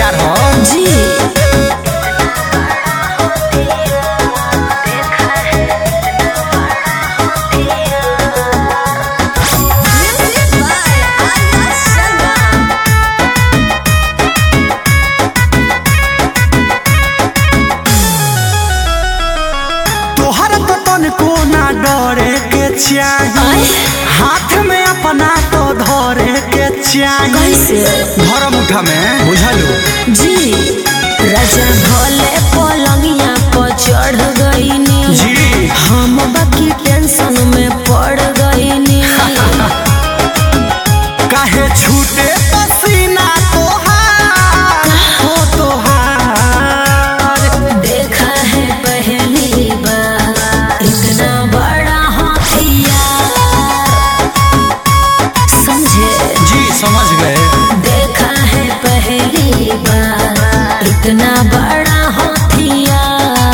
हथियार हो जी तोहर तो तनको ना डरे के चाही आय। हाथ में अपना तो धरे के चाही कैसे? धर्म उठा में बुझलू जी राजा भोले पलंगिया पर चढ़ गईनी जी हम बाकी टेंशन में पड़ गईनी काहे छूटे पसीना तोहार हो तोहार देखा है पहली बार इतना बड़ा हथियार समझे जी समझ गए देखा है पहली बार इतना बड़ा हथियार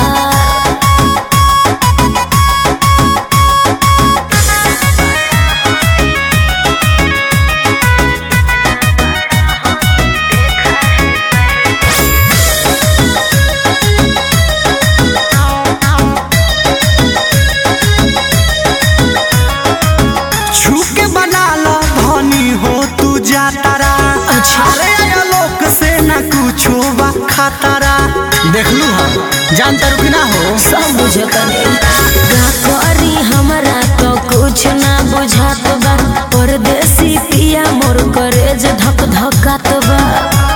छू के बना लो धनी हो तू जातारा अच्छा। अरे लोक से न कुछो बा खतरा देख लू हम जानता रुकी ना हो सब बुझतने का करी हमरा तो कुछ ना बुझात बा परदेसी पिया मोर करेज धक धकात बा